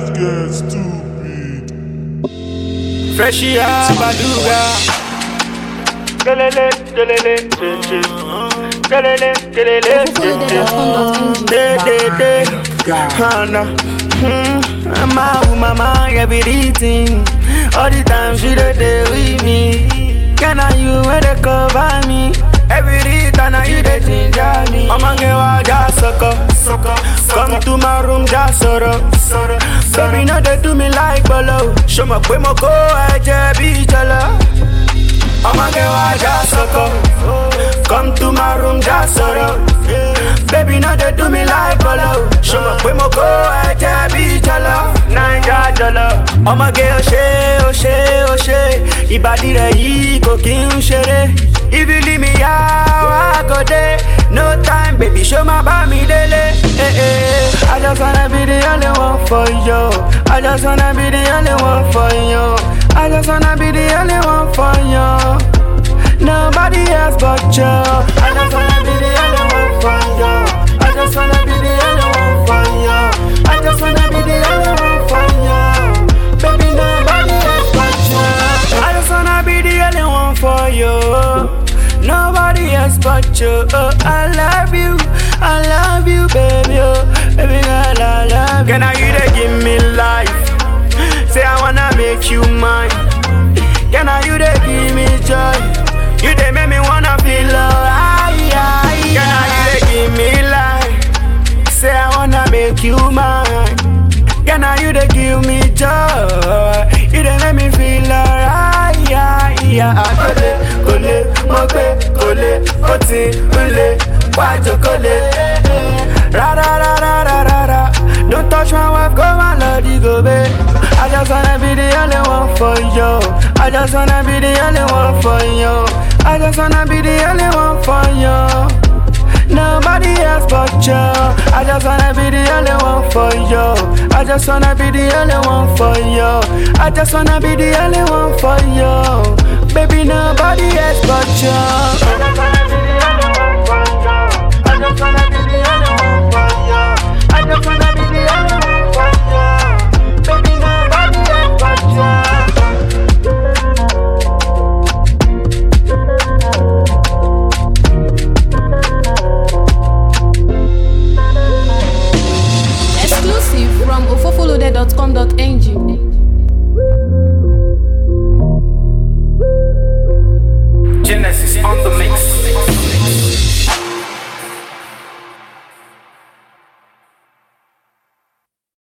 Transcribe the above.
Let's get stupid. Freshie Abaduga. Kelele, kelele, che, che. Kelele, kelele, che, che. De, de, de. Hana. Hmm. My woman, my everything. All the time she dey dey with me. Can I you where they cover me? Every time I you dey ginger me. Mama get wa just sucker, sucker. Come to my room just sorrow, sorrow. Baby no dey do me like bolo. Show me pé mo kó ẹ̀jẹ̀ bí jọlọ. Mama get wa just sucker. Come to my room just sorrow. Baby no dey do me like bolo. Show me pé mo kó ẹ̀jẹ̀ bí jọlọ. Naija jọlọ. Ọmọge ó ṣe ó ṣe ó ṣe. Ìbàdí rẹ̀ yìí kò kí ń ṣeré. If you leave me how I go there No time baby show my bá mi délé eh, eh. I just wanna be the only one for you I just wanna be the only one for you I just wanna be the only one for you Nobody else but you I just wanna be the only one for you I just wanna be the only one for you I just wanna be the only one for you Baby nobody else but you I just wanna be the only one for you Nobody else but you. Oh, I love you, I love you, baby. Oh, baby girl, I love you. Can I you to give me life? Say I wanna make you mine. Can I you to give me joy? You they make me wanna feel alright. Can I you to give me life? Say I wanna make you mine. Can I you to give me joy? You they make me feel alright. Yeah, yeah. Kole, kole, mo gbe kole, ó ti ń le, wájú kole. Ra ra ra ra ra ra ra. Don't touch my wife, go my lordy go babe. I just wanna be the only one for you. I just wanna be the only one for you. I just wanna be the only one for you. Nobody else but you. I just wanna be the only one for you. I just wanna be the only one for you. I just wanna be the only one for you. Baby, nobody else but you. I just wanna be the